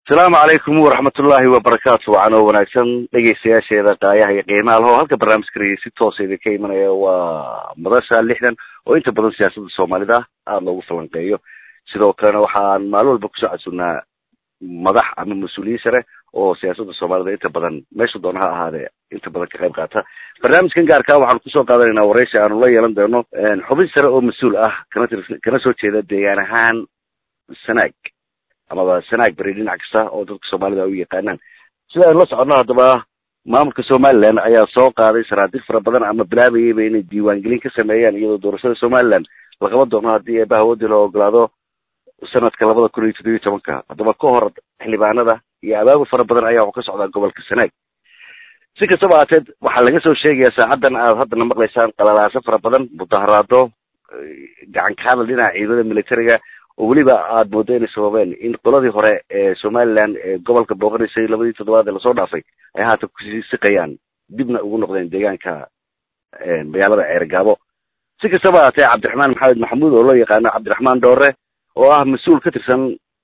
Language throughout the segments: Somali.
asalaamu calaykum waraxmatullaahi wabarakaatu wacan oo wanaagsan dhegeystayaasheeda qaayaha iyo qiimaha laho halka barnaamijka rege si toosa idinka imanaya waa madasha lixdan oo inta badan siyaasadda soomaalida aada loogu falanqeeyo sidoo kalena waxaan maalin walba kusoo casunnaa madax ama mas-uuliyiin sare oo siyaasadda soomaalida inta badan meesha doona ha ahaadee inta badan ka qayb qaata barnaamijkan gaarkaa waxaanu kusoo qaadanaynaa waraysi aanu la yeelan doono xubin sare oo mas-uul ah kana tir kana soo jeeda deegaan ahaan sanaag amaba sanaag beri dhinac kasta oo dadka soomaalida u yaqaanaan sida aynu la soconno haddaba maamulka somaliland ayaa soo qaaday sanaadiiq fara badan ama bilaabayayba inay diiwaangelin ka sameeyaan iyadoo doorashada somaliland la qaban doono haddii eebaha waddi la ogolaado sanadka labada kun iyo toddobiyo tobanka haddaba ka hor xildhibaanada iyo abaabul fara badan ayaa waxu ka socdaa gobolka sanaag si kastaba haateed waxaa laga soo sheegayaa saacaddan aad haddana maqlaysaan qalalaaso fara badan mudaharaado gacan ka hadal dhinaca ciidamada militariga oo weliba aada moodo inay sababeen in qoladii hore ee somaliland ee gobolka booqanaysay labadii toddobaad ee lasoo dhaafay ay haatan kusii siqayaan dibna ugu noqdeen deegaanka magaalada ceergaabo si kastaba haatee cabdiraxmaan maxamed maxamuud oo loo yaqaano cabdiraxmaan dhoore oo ah mas-uul ka tirsan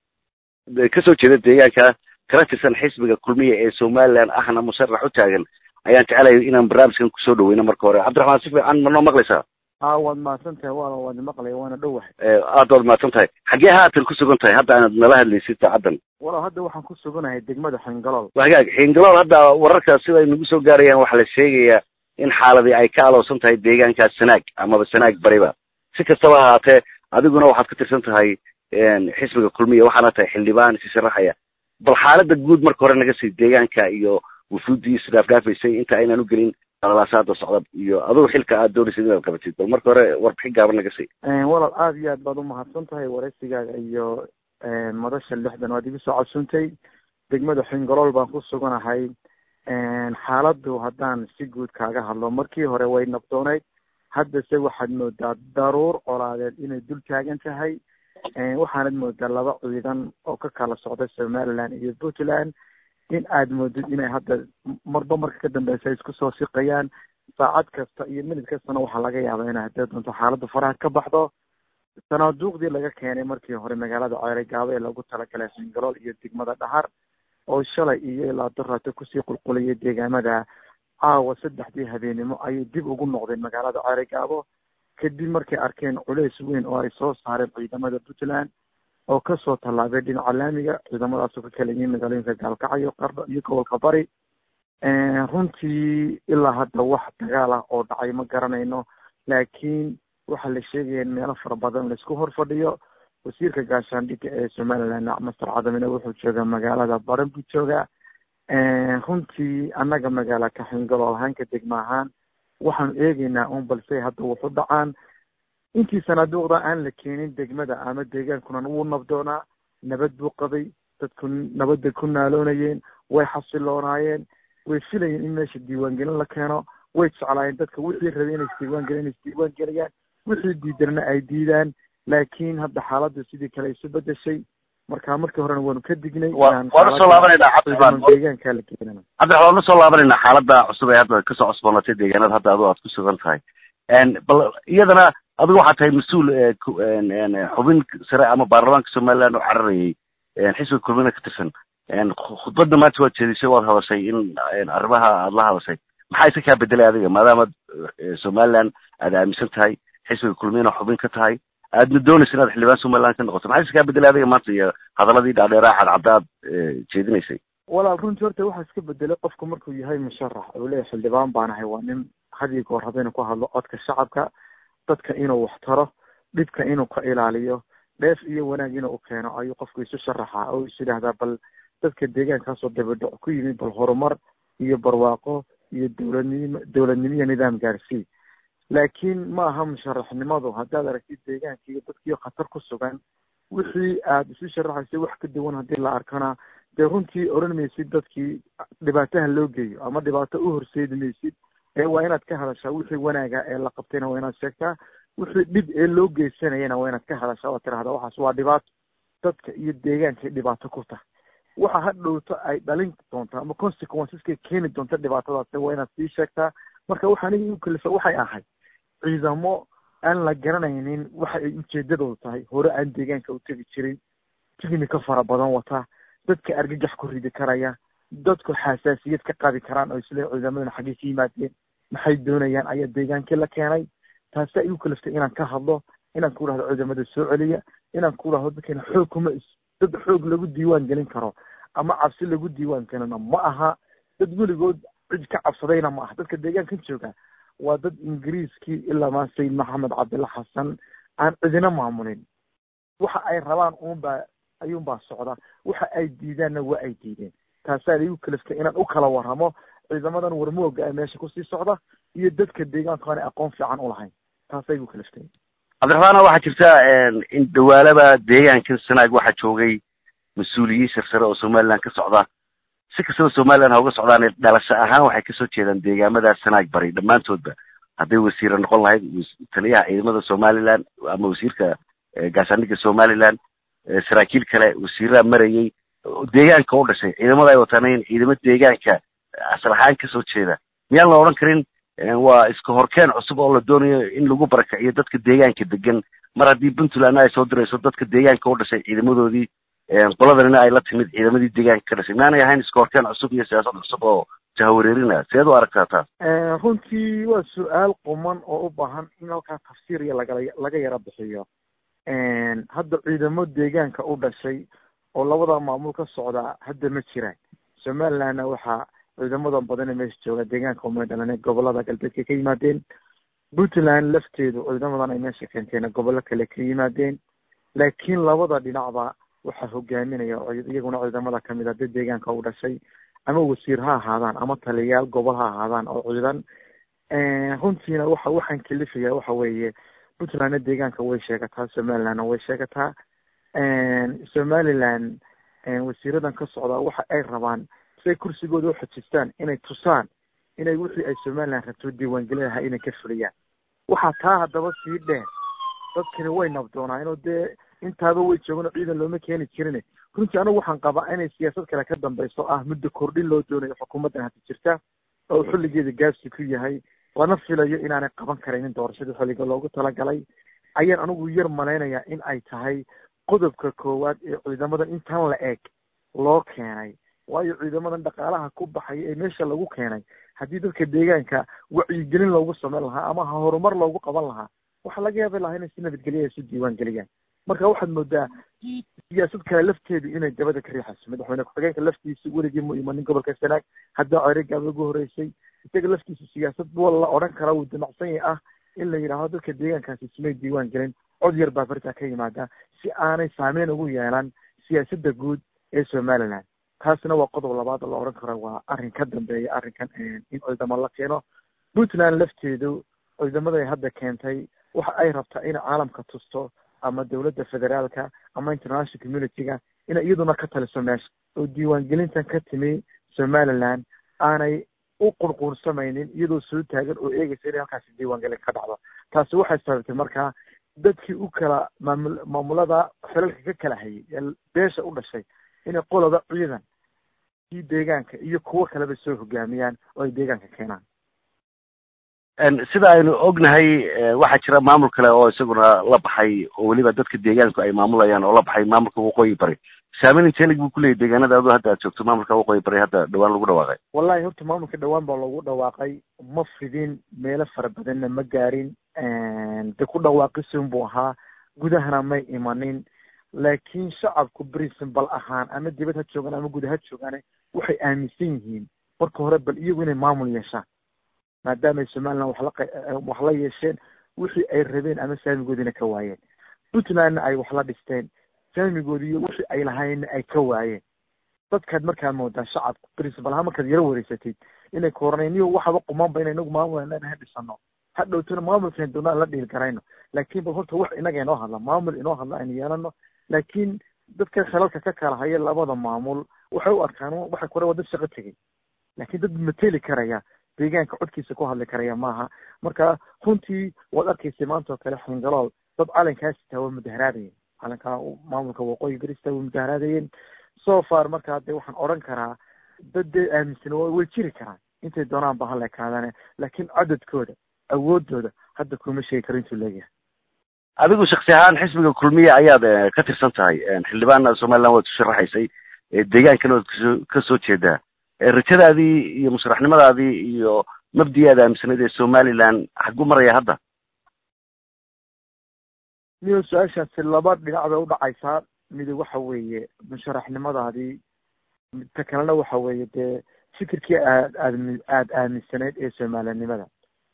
kasoo jeeda deegaanka kala tirsan xisbiga kulmiya ee somaliland ahna musharax u taagan ayaan jecelahay inaan barnaamijkan kusoo dhaweyno marka hore cabdiraxmaan si fiican ma noo maqlaysaa a waad mahadsan tahay wa waad maqlaya waana dhowahay aada waad mahadsan tahay xaggee haatan ku sugan tahay hadda aanad nala hadlaysid saacaddan walow hadda waxaan ku suganahay degmada xingalool hagaag xingalool hadda wararka sida ay nagu soo gaarayaan waxaa la sheegayaa in xaaladii ay ka aloosan tahay deegaankaas sanaag amaba sanaag bariba si kastaba haatee adiguna waxaad ka tirsan tahay xisbiga kulmiya waxaana tahay xildhibaan isi sharaxaya bal xaalada guud marka hore naga sii deegaanka iyo wufuuddii isdhaafdhaafaysay inta aynaan u gelin alaasaada socda iyo adugu xilka aad doonaysid inaad qabatid bal marka hore warbixin gaaban naga sii walaal aada iyo aad baad umahadsan tahay waraysigaaga iyo madasha lixdan waad igu soo codsuntay degmada xingalool baan ku suganahay xaaladdu haddaan si guud kaaga hadlo markii hore way nabdooneyd haddase waxaad moodaa daruur colaadeed inay dul taagan tahay waxaanad moodaa laba ciidan oo ka kala socda somaliland iyo puntland in aad moodid inay hadda marba marka ka dambeysa isku soo siqayaan saacad kasta iyo minid kastana waxaa laga yaabaa inay haddee doonto xaaladda faraha ka baxdo sanaaduuqdii laga keenay markii hore magaalada ceerigaabo ee lagu talagalay xingalool iyo degmada dhahar oo shalay iyo ilaa daraata kusii qulqulayay deegaamada caawa saddexdii habeenimo ayay dib ugu noqdeen magaalada ceerigaabo kadib markay arkeen culeys weyn oo ay soo saareen ciidamada puntland oo kasoo tallaabay dhinaca laamiga ciidamadaasoo ka kala yihiin magaalooyinka gaalkacyo qardho iyo gobolka bari runtii ilaa hadda wax dagaal ah oo dhacay ma garanayno laakiin waxaa la sheegaya in meelo fara badan laisku hor fadhiyo wasiirka gaashaandhigga ee somaliland master cadamine wuxuu joogaa magaalada baran buu joogaa runtii annaga magaala kaxingalool ahaanka degma ahaan waxaanu eegeynaa un balse hadda wuxu dhacaan intii sanaaduuqda aan la keenin degmada ama deegaankuna wuu nabdoonaa nabad buu qabay dadku nabadday ku naaloonayeen way xasiloonaayeen way filayeen in meesha diiwaangelin la keeno way jeclaayeen dadka wixii rabay inay isdiiwaangelin inay isdiiwaangeliyaan wixii diidarna ay diidaan laakiin hadda xaaladdu sidii kale isu bedeshay marka markii horena waanu ka dignay waanu soo laabanayna cabdiraxmaan deegaanka la keenana cabdiraxmaan waanu soo laabanayna xaalada cusub ee hadda kasoo cusboonatay deegaanada hadda adu aad ku sugan tahay bal iyadana adigu waxaa tahay mas-uul xubin sare ama baarlamaanka somaliland oo cararayay xisbiga kulmina ka tirsan khudbadda maanta waad jeedisay waad hadashay in arrimaha aada la hadashay maxaa isa kaa bedelay adiga maadaamaad somaliland aada aaminsan tahay xisbiga kulmina xubin ka tahay aadna doonaysa inaad xildhibaan somaliland ka noqoto maxaa isa kaa bedelay adiga maanta iyo hadaladii dhaadheeraa cadcadda aad jeedinaysay walaal runtii horta waxaa iska bedelay qofku markuu yahay musharax uu leeyahay xildhibaan baan ahay waa nin hadiyo goor haba inuu ku hadlo codka shacabka dadka inuu wax taro dhibka inuu ka ilaaliyo dheef iyo wanaag inuu u keeno ayuu qofku isu sharaxaa oo is yidhaahdaa bal dadka deegaankaasoo dabadhac ku yimid bal horumar iyo barwaaqo iyo dowladnimo dowladnimo iyo nidaam gaarsii laakiin ma aha musharaxnimadu haddaad aragtid deegaankii iyo dadkii khatar ku sugan wixii aada isu sharaxaysay wax ka duwan haddii la arkana dee runtii odhan maysid dadkii dhibaataha loo geeyo ama dhibaato u horseedi maysid ee waa inaad ka hadashaa wixii wanaaga ee la qabtayna waa inaad sheegtaa wixii dhib ee loo geysanayana waa inaad ka hadashaa oo tirahda waxaas waa dhibaato dadka iyo deegaankay dhibaato ku tahay waxa hadhowto ay dhalin doonta ama consequenceska keeni doonta dhibaatadaas waa inaad sii sheegtaa marka waxa aniga igu kalifa waxay ahayd ciidamo aan la garanaynin waxa ay ujeedadoodu tahay hore aan deegaanka u tegi jirin tignika fara badan wata dadka argagax ku ridi karaya dadku xasaasiyad ka qabi karaan oo isle ciidamadana xaggey ka yimaadeen maxay doonayaan ayaa deegaankii la keenay taasi ay u kaliftay inaan ka hadlo inaan ku dhahdo ciidamada soo celiya inaan ku dhahdo dadkeena xoog kuma dad xoog lagu diiwaan gelin karo ama cabsi lagu diiwaan gelino ma aha dad weligood cid ka cabsadayna ma aha dadka deegaankan jooga waa dad ingiriiskii ilaa maa sayid maxamed cabdilla xasan aan cidina maamulin waxa ay rabaan uunbaa ayuunbaa socda waxa ay diidaanna waa ay diideen taasaa igu kaliftay inaan u kala warramo ciidamadan warmooga ee meesha kusii socda iyo dadka deegaanku aanay aqoon fiican u lahayn taasaa igu kaliftay cabdiraxmaana waxaa jirta in dhawaalaba deegaankan sanaag waxaa joogay mas-uuliyiin sarsare oo somaliland ka socda si kastaba somaliland ha uga socdaan dhalasho ahaan waxay kasoo jeedaan deegaamadaas sanaag bari dhammaantoodba hadday wasiira noqon lahayd taliyaha ciidamada somaliland ama wasiirka gaashaandhigga somaliland saraakiil kale wasiiraha marayay deegaanka u dhashay ciidamada ay wataanayn ciidamo deegaanka asal ahaan kasoo jeeda miyaan la odhan karin waa iska horkeen cusub oo la doonayo in lagu barakiciyo dadka deegaanka degan mar haddii puntlandna ay soo dirayso dadka deegaanka u dhashay ciidamadoodii qoladanina ay la timid ciidamadii deegaanka ka dhashay miyaanay ahayn iska horkeen cusub iyo siyaasad cusub oo jahawareerina seed u aragtaa taas runtii waa su-aal quman oo u baahan in halkaa tafsiir iyo lagala laga yaro bixiyo hadda ciidamo deegaanka u dhashay oo labada maamul ka socda hadda ma jiraan somalilandna waxaa ciidamada badan ee meesha jooga deegaanka umay dhalanay gobolada galbeedka ka yimaadeen puntland lafteedu ciidamadan ay meesha keenteen gobollo kale ka yimaadeen laakiin labada dhinacba waxaa hogaaminaya iyaguna ciidamada kamid a dad deegaanka u dhashay ama wasiir ha ahaadaan ama taliyayaal gobol ha ahaadaan oo ciidan runtiina waxa waxaan kalifaya waxa weeye puntlandna deegaanka way sheegataa somalilandna way sheegataa somaliland wasiiradan ka socda waxa ay rabaan si ay kursigooda uxajistaan inay tusaan inay wixii ay somaliland rabto diiwaangelin lahaa inay ka fuliyaan waxaa taa haddaba sii dheer dadkani way nabdoonaan oo dee intaaba way joogan oo ciidan looma keeni jirin runtii anigu waxaan qabaa inay siyaasad kale ka dambayso ah muddo kordhin loo doonayo xukuumaddan hadda jirta oo xilligeeda gaabsi ku yahay lana filayo inaanay qaban karaynin doorashadii xilliga loogu talagalay ayaan anigu yar malaynayaa in ay tahay qodobka koowaad ee ciidamadan intan la eg loo keenay waayo ciidamadan dhaqaalaha ku baxaya ee meesha lagu keenay haddii dadka deegaanka wacyigelin loogu samayn lahaa ama horumar loogu qaban lahaa waxaa laga yaabi lahaa inay si nabadgelya ay isu diiwaan geliyaan marka waxaad moodaa siyaasad kale lafteedu inay dabada ka riixayso madaxweyne ku-xigeenka laftiisa weligii mu imanin gobolka sanaag hadda ceerigaaba ugu horeysay isaga laftiisa siyaasad wal la odhan karaa wuu damacsan yahay ah in la yidhaahdo dadka deegaankaasi ismay diiwaan gelin cod yar baa bartaa ka yimaada si aanay saameyn ugu yeelan siyaasadda guud ee somaliland taasina waa qodob labaad oo la odhan karo waa arrin ka dambeeya arrinkan in ciidamo la keeno puntland lafteedu ciidamaday hadda keentay waxa ay rabtaa inay caalamka tusto ama dowladda federaalka ama international community-ga inay iyaduna ka taliso meesha oo diiwaangelintan ka timi somaliland aanay u qurquursamaynin iyadoo soo taagan oo eegaysa inay halkaasi diiwaangelin ka dhacdo taasi waxay sababtay markaa dadkii u kala maamul maamulada xilalka ka kala hayay ee beesha u dhashay inay qoloba ciidan kii deegaanka iyo kuwo kaleba soo hogaamiyaan oo ay deegaanka keenaan sida aynu ognahay waxaa jira maamul kale oo isaguna la baxay oo weliba dadka deegaanku ay maamulayaan oo la baxay maamulka waqooyi bari saameyn inteenig buu kuleeyahy deegaanada adu hadda aad joogto maamulka waqooyi bari hadda dhawaan lagu dhawaaqay wallahi horta maamulka dhawaan baa lagu dhawaaqay ma fidin meelo fara badanna ma gaarin de ku dhawaaqisun buu ahaa gudahana may imanin laakiin shacabku principal ahaan ama dibad ha joogaan ama guda ha joogaane waxay aaminsan yihiin marka hore bal iyagu inay maamul yeeshaan maadaamay somaliland wax la wax la yeesheen wixii ay rabeen ama saamigoodiina ka waayeen puntlandna ay wax la dhisteen saamigoodi iyo wixii ay lahaynna ay ka waayeen dadkaad markaa moodaa shacabku principal ahaan markaad yaro wareysatid inay koraneen niyo waxaba qumaanba ina inagu maamul ha dhisano ha dhowtona maamulkeen doona aan la dhiil garayno laakiin bal horta wax inaga inoo hadla maamul inoo hadla aynu yeelano laakiin dadka khilalka ka kala haya labada maamul waxay u arkaan waxay kore waa dad shaqo tegay laakiin dad mateli karaya deegaanka codkiisa ku hadli karaya maaha marka runtii waad arkaysay maanta oo kale xingalool dad calankaas sitaa waa mudaharaadayeen calanka maamulka waqooyi berista way mudaharaadayeen so far markaa dee waxaan odhan karaa dad dee aaminsan way jiri karaan intay doonaan ba hala ekaadane laakiin cadadkooda awoodooda hadda kuma sheegi karo intuu leeyahay adigu shaksi ahaan xisbiga kulmiya ayaad ka tirsan tahay xildhibaana somaliland waad sharaxaysay deegaankan ood kasoo kasoo jeedaa rajadaadii iyo musharaxnimadaadii iyo mabdii aad aaminsanayd ee somaliland xagu maraya hadda niyo su-aashaasi laba dhinac bay udhacaysaa midi waxa weeye musharaxnimadaadii ta kalena waxa weeye dee fikirkii aad aad aada aaminsanayd ee soomaalinimada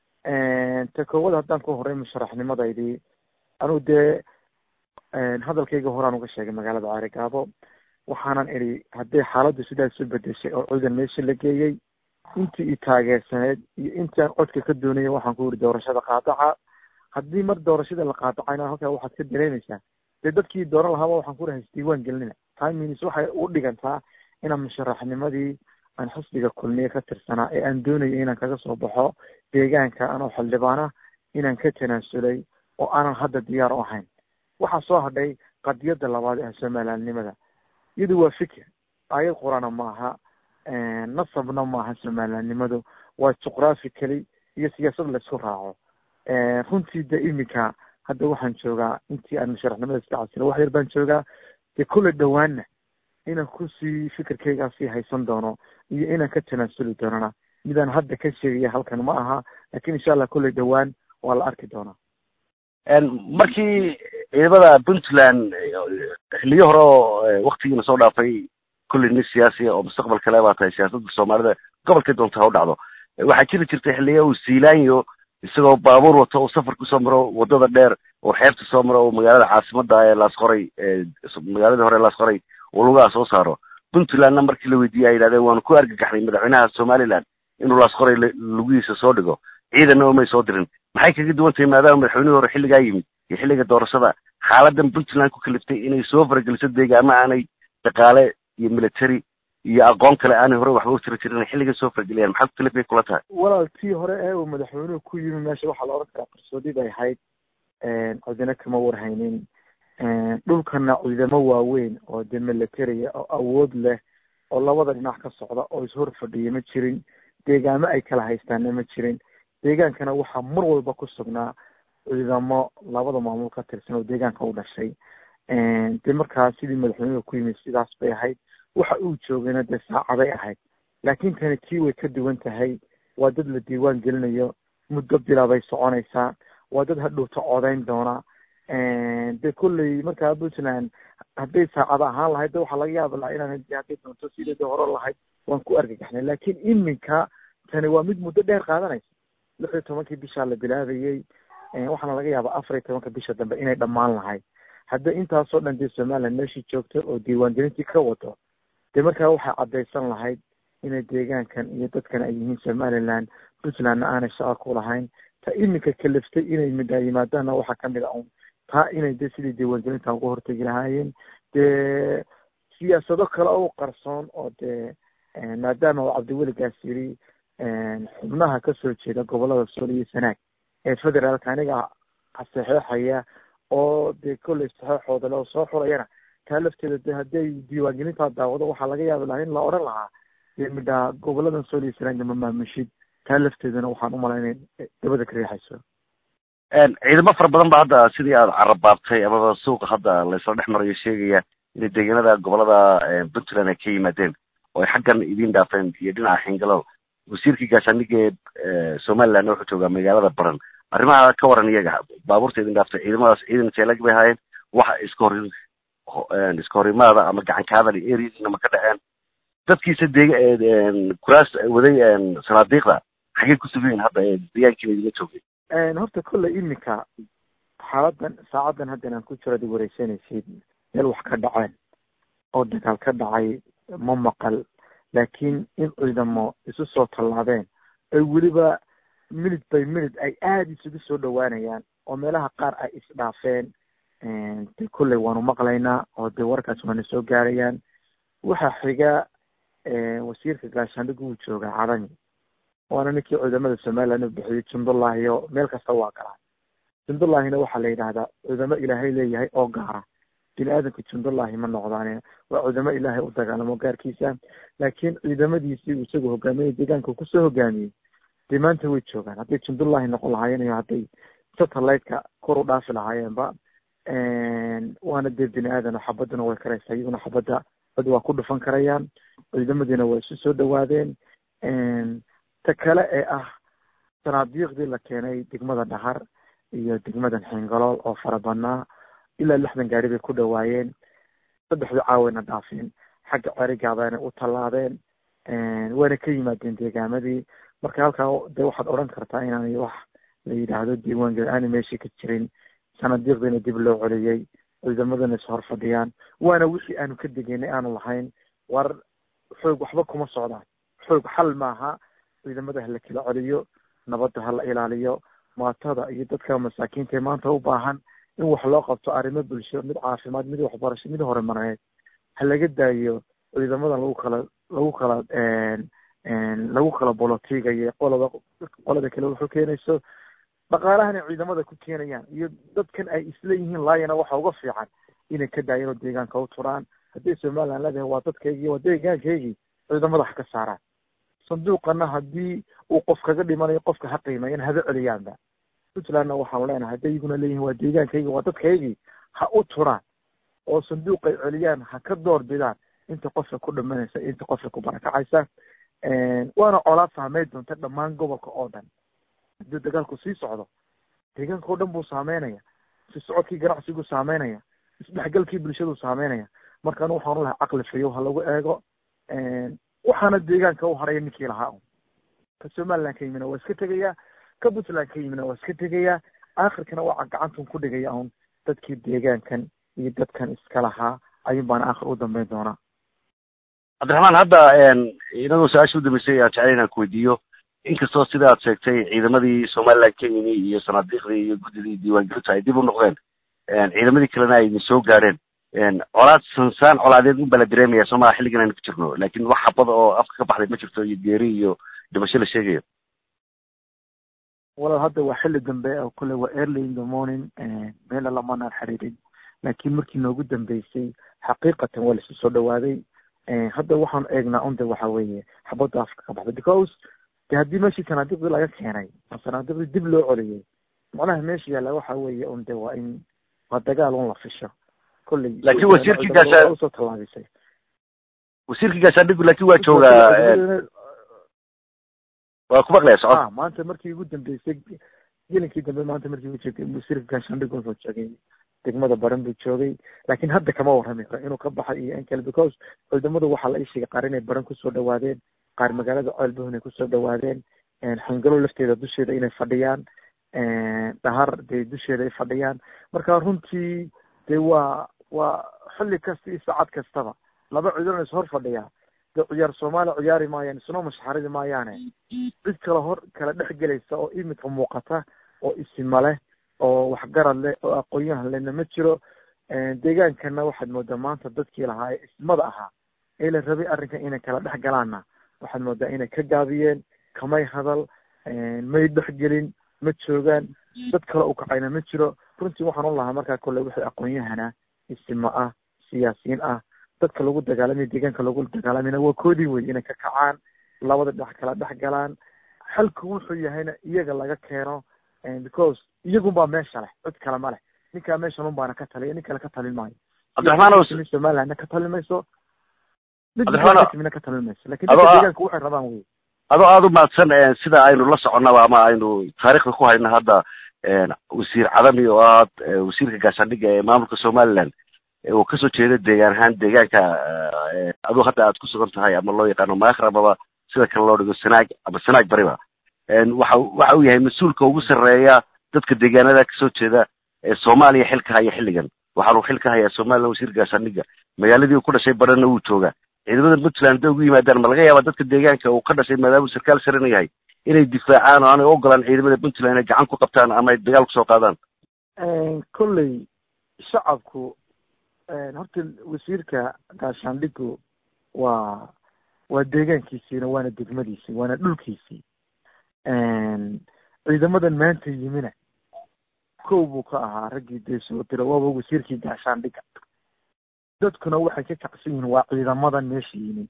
ta koowad haddaan ku horay musharaxnimadaydii anugu dee hadalkayga horaan uga sheegay magaalada caarigaabo waxaanan idhi hadday xaaladdu sidaas u bedeshay oo ciidan meesha la geeyey intii i taageersaneyd iyo intii aan codka ka doonayay waxaan ku yidhi doorashada qaadaca haddii mar doorashada la qaadacayna halkaa waxaad ka dareemaysaa dee dadkii dooran lahaaba waxaan ku dhahay isdiiwaan gelinina timins waxay u dhigantaa inaan musharaxnimadii aan xisbiga kulmiye ka tirsanaa ee aan doonayay inaan kaga soo baxo deegaanka anoo xildhibaana inaan ka tanaasulay oo aanan hadda diyaar u ahayn waxaa soo hadhay qadiyadda labaad ee somalilandnimada iyadu waa fikir aayad qurana maaha nasabna maaha somalilandnimadu waa juqraafi keli iyo siyaasad laysku raaco runtii de iminka hadda waxaan joogaa intii aan musharaxnimada iska casila wax yar baan joogaa dee kulle dhawaanna inaan kusii fikirkaygaa sii haysan doono iyo inaan ka tanaasuli doonana midaan hadda ka sheegaya halkan ma aha lakin insha allah kulley dhawaan waa la arki doonaa markii ciidamada puntland xiliyo hore oo waktigiina soo dhaafay kulli nin siyaasiya oo mustaqbal kale baa tahay siyaasadda soomaalida gobolkay doonta ha u dhacdo waxaa jiri jirtay xiliya uu siilaanyo isagoo baabuur wato uu safar kusoo maro wadada dheer oo xeebta soo maro oo magaalada caasimada ee laasqoray magaaladii hore laasqoray uu lugaha soo saaro puntlandna markii la weydiiyey ay yidhahdeen waanu ku argagaxnay madaxweynaha somaliland inuu laasqoray lugihiisa soo dhigo ciidanna umay soo dirin maxay kaga duwan tahay maadaama madaxweynihii hore xilligaa yimid iyo xilliga doorashada xaaladan puntland ku kaliftay inay soo farageliso deegaama aanay dhaqaale iyo military iyo aqoon kale aanay hore waxba u tiri jirin xilliga soo farageliyaan maxaa ku kalifay kula tahay walaal tii hore ee uu madaxweynuhu ku yimi meesha waxaa la odhan karaa qarsoodi bay ahayd cidina kama warhaynin dhulkana ciidamo waaweyn oo de military oo awood leh oo labada dhinac ka socda oo ishor fadhiya ma jirin deegaamo ay kala haystaanna ma jirin deegaankana waxaa mar walba ku sugnaa ciidamo labada maamul ka tirsan oo deegaanka u dhashay de markaa sidii madaxweynuhu ku yimid sidaas bay ahayd waxa uu joogayna dee saacaday ahayd laakin tani tii way ka duwan tahay waa dad la diiwaan gelinayo muddo bila bay soconaysaa waa dad hadhowta codayn doona de kolley markaa puntland hadday saacada ahaan lahayd de waxaa laga yaabi lahaa inaan hadday doonto sideeda hore lahayd waan ku argagaxnay laakin iminka tani waa mid muddo dheer qaadanaysa lix iyo tobankii bishaa la bilaabayey waxaana laga yaabaa afar iyo tobanka bisha dambe inay dhammaan lahayd hadda intaasoo dhan dee somaliland meeshii joogto oo diiwaangelintii ka wado dee markaa waxay caddaysan lahayd inay deegaankan iyo dadkan ay yihiin somaliland puntlandna aanay shaqa ku lahayn ta iminka kaliftay inay midhaa yimaadaanna waxaa kamid a un taa inay de sidii diiwaangelinta uga hortegi lahaayeen dee siyaasado kale oo qarsoon oo dee maadaama uu cabdiweligaas yiri xubnaha kasoo jeeda gobolada sool iyo sanaag ee federaalka aniga saxeexaya oo dee kolley saxeexooda le oo soo xurayana taa lafteeda de hadday diiwaangelintaa daawado waxaa laga yaabi lahaa in la odhan lahaa dee midhaa goboladan sool iyo sanaagna ma maamushid taa lafteedana waxaan umala inay dabada ka riixayso ciidamo fara badan ba hadda sidii aada carabaabtay amaba suuqa hadda laysla dhex marayo sheegaya inay deegaanada gobolada puntland ay ka yimaadeen oo ay xaggan idin dhaafeen iyo dhinaca xingalow wasiirkii gaashaandhigga ee somaliland wuxuu joogaa magaalada baran arrimaha ka waran iyaga baabuurta idin dhaaftay ciidamadaas ciidan teelag bay ahaayeen waxa iska hor iska horimaada ama gacankaadali areadiina ma ka dhaceen dadkiisa deega kuraas waday sanaadiiqda xaggay ku sugayin hadda ee deegaankiina idinla joogay horta kolley iminka xaaladan saacadan haddan aan ku jiro ad wareysanaysid meel wax ka dhaceen oo dagaal ka dhacay ma maqal laakiin in ciidamo isu soo tallaabeen ay weliba minute by minute ay aada isugu soo dhawaanayaan oo meelaha qaar ay isdhaafeen de kolley waanu maqlaynaa oo de warkaas waana soo gaarayaan waxaa xiga wasiirka gaashaandhigu uu joogaa cadani waana ninkii ciidamada somaliland u bixiyey jundullahi oo meel kasta waa galaa jundullahina waxaa la yidhaahdaa ciidamo ilaahay leeyahay oo gaara bini aadamka jundullahi ma noqdaane waa ciidamo ilaahay u dagaalamo gaarkiisa laakiin ciidamadiisii uu isagu hogaaminay deegaanka kusoo hogaamiyey dee maanta way joogaan hadday jundullahi noqon lahaayeen iyo hadday satellite-ka kor u dhaafi lahaayeenba waana dee bini aadan xabaduna way karaysaa iyaguna xabadda cod waa ku dhufan karayaan ciidamadiina waa isu soo dhawaadeen ta kale ee ah sanaadiiqdii la keenay degmada dhahar iyo degmadan xingalool oo fara badnaa ilaa lixdan gaari bay ku dhawaayeen saddexdii caawayna dhaafeen xagga cerigaadana u tallaabeen waana ka yimaadeen deegaamadii marka halkaa de waxaad odhan kartaa inaanay wax la yidhaahdo diiwaan geli aana meeshii ka jirin sanadiiqdiina dib loo celiyey ciidamadana is hor fadhiyaan waana wixii aanu ka degenay aanu lahayn war xoog waxba kuma socdaan xoog xal maaha ciidamada hala kala celiyo nabadda hala ilaaliyo maatada iyo dadka masaakiinta ee maanta u baahan in wax loo qabto arrimo bulsho mid caafimaad mid waxbarasho mid horumareed ha laga daayo ciidamadan lagu kala lagu kala lagu kala bolotigayo qolada qolada kale wuxuu keenayso dhaqaalahana ciidamada ku keenayaan iyo dadkan ay isla yihiin laayana waxa uga fiican inay ka daayeen oo deegaanka u turaan haddii somaliland leedahay waa dadkaygii waa deegaankaygii ciidamada ha ka saaraan sanduuqana haddii uu qof kaga dhimanayo qofka ha qiimeeyan haba celiyaanba puntlandna waxaanu leenahay hadday iguna leeyihin waa deegaankaygi waa dadkaygii ha u turaan oo sanduuqay celiyaan ha ka door bidaan inta qofka ku dhimanaysa inta qofka ku barakacaysa waana colaad saameyn doonta dhammaan gobolka oo dhan haddii dagaalku sii socdo deegaanka oo dhan buu saameynaya si socodkii ganacsigu saameynaya isdhexgalkii bulshadu saameynaya marka anu waxaanu lahay caqli fayow ha lagu eego waxaana deegaanka u haraya ninkii lahaa un ka somaliland ka yimina waa iska tegayaa ka puntland ka yimina waa iska tegayaa aakhirkana waa gacantun ku dhigaya un dadkii deegaankan iyo dadkan iska lahaa ayun baana aakhir u dambeyn doonaa cabdiraxmaan hadda inagoo su-aasha udambeysay aan jeclay inaan kuweydiiyo inkastoo sida aad sheegtay ciidamadii somaliland ka yimi iyo sanaadiiqdii iyo guddidii diiwaangelinta ay dib u noqdeen ciidamadii kalena ay soo gaadheen colaad sansaan colaadeed un baa la dareemaya soomaalia xilligan aynu ku jirno laakin wax xabada oo afka ka baxday ma jirto iyo geeri iyo dhimasho la sheegayo walaal hadda waa xilli dambe oo kule waa early in the morning meela lamanaan xiriirin laakiin markii noogu dambeysay xaqiiqatan waa laisu soo dhawaaday hadda waxaan eegnaa unde waxa weeye xabadda afka ka baxday because de haddii meeshii sanaadiiqdii laga keenay oo sanaadiiqdii dib loo celiyey macnaha meesha yaalla waxa weeye unde waa in waa dagaal un la fisho kolley laakiin wasiirkii gaashaa usoo tallaabisay wasiirkii gaashaandhigu laakiin waa joogaa waa ku maqlaya socod ah maanta markii ugu dambeysay gelinkii dambe maanta markii ugu joogay wasiirka gaashaandhigu wuxuu joogay degmada baran buu joogay laakiin hadda kama warrami karo inuu ka baxay iyo in kale because ciidamadu waxaa la ii sheegay qaar inay baran kusoo dhawaadeen qaar magaalada ceelbuh inay kusoo dhawaadeen xangalo lafteeda dusheeda inay fadhiyaan dhahar dee dusheeda ay fadhiyaan marka runtii dee waa waa xilli kasta iyo saacad kastaba laba ciidan is hor fadhiyaa dee ciyaar soomaaliya ciyaari maayaan isnoo mashaxaridi maayaane cid kale hor kala dhex gelaysa oo imika muuqata oo isima leh oo waxgarad leh oo aqoon-yahan lehna ma jiro deegaankana waxaad moodaa maanta dadkii lahaa ee ismada ahaa ee la rabay arrinkan inay kala dhex galaanna waxaad moodaa inay ka gaabiyeen kamay hadal may dhexgelin ma joogaan dad kale u kacayna ma jiro runtii waxaan u lahaa markaa kolle wixii aqoon-yahana isimo ah siyaasiyiin ah dadka lagu dagaalamay deegaanka lagu dagaalamayna waa koodii wey inay ka kacaan labada dhex kala dhex galaan xalku wuxuu yahayna iyaga laga keeno because iyagun baa meesha leh cid kale ma leh ninkaa meeshan un baana ka taliya nin kale ka talin maayo cabdiraxmaan somalilandna ka talin mayso Cabdiraxmaan- midna ka talin mayso lakin Adoo dadka ah- deegaanka waxay rabaan wey adoo aada u mahadsan sida aynu la soconnaba ama aynu taariikhda ku hayno hadda wasiir cadami oo ah wasiirka gaashaandhigga ee maamulka somaliland uu kasoo jeedo deegaan ahaan deegaanka aduu hadda aad ku sugan tahay ama loo yaqaano maakhir amaba sida kale loo dhigo sanaag ama sanaag bariba waxa waxa uu yahay mas-uulka ugu sarreeya dadka deegaanada kasoo jeeda ee soomaaliya xilka haya xilligan waxaanu xil ka hayaa somaliland wasiir gaashaandhigga magaaladii uu ku dhashay barana wuu joogaa ciidamada puntland hadday ugu yimaadaan ma laga yaabaa dadka deegaanka uu ka dhashay maadaama uu sarkaal sarena yahay inay difaacaan oo aanay ogolaan ciidamada puntland inay gacan ku qabtaan ama ay dagaal kusoo qaadaan kolley shacabku horta wasiirka gaashaandhigu waa waa deegaankiisiina waana degmadiisii waana dhulkiisii ciidamadan maanta yimina kow buu ka ahaa raggii dee soo dira waaba wasiirkii gaashaandhiga dadkuna waxay ka kacsan yihiin waa ciidamadan meesha yimi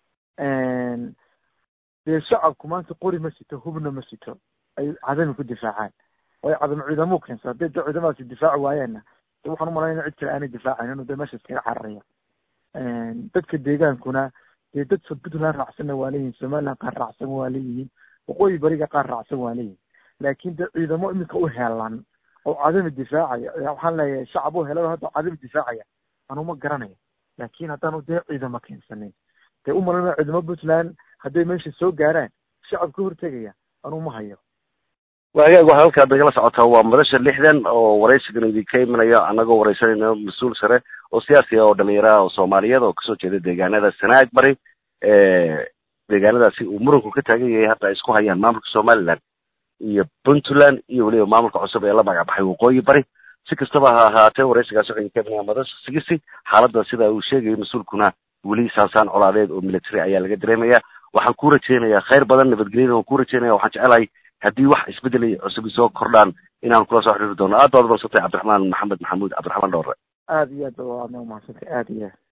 dee shacabku maanta qori ma sito hubna ma sito ay cadami ku difaacaan waayo cadam ciidamuu keensa hadday de ciidamadaasi difaaci waayeenna de waxaan umalaynaya cid kale aanay difaacayn inuu de meesha iskaga cararaya dadka deegaankuna dee dad puntland raacsanna waa leeyihin somaliland qaar raacsan waa leeyihiin waqooyi bariga qaar raacsan waa leeyihin laakiin de ciidamo iminka u helan oo cadami difaacaya waxaan leeyahay shacab u helay hadda cadami difaacaya anuma garanayo laakiin haddaanu dee ciidamo keensanin dee umalama ciidamo puntland hadday meesha soo gaaraan shacab ka hortegaya anuma hayo waagaag waxaa halkaa nagala socotaa waa madasha lixdan oo waraysigan idinka imanayo annagoo waraysanayno mas-uul sare oo siyaasi ah oo dhalinyara oo soomaaliyeed oo kasoo jeeda deegaanada sanaag bari deegaanadaasi uu muranku ka taagan yahay hadda ay isku hayaan maamulka somaliland iyo puntland iyo weliba maamulka cusub ee la magacbaxay waqooyi bari si kastaba ha ahaatee waraysigaas waxay idinka imanaya madasha sigisi xaaladda sida uu sheegayo mas-uulkuna weli saasaan colaadeed oo military ayaa laga dareemaya waxaan ku rajaynayaa khayr badan nabadgelyada waan ku rajaynaya waxaan jecelahay haddii wax isbedel cusub soo kordhaan inaan kula soo xiriiri doono aad baad marsantay cabdiraxmaan maxamed maxamuud cabdiraxmaan dhowre aada iyo aad ba waadna umahadsantay aada iyo aad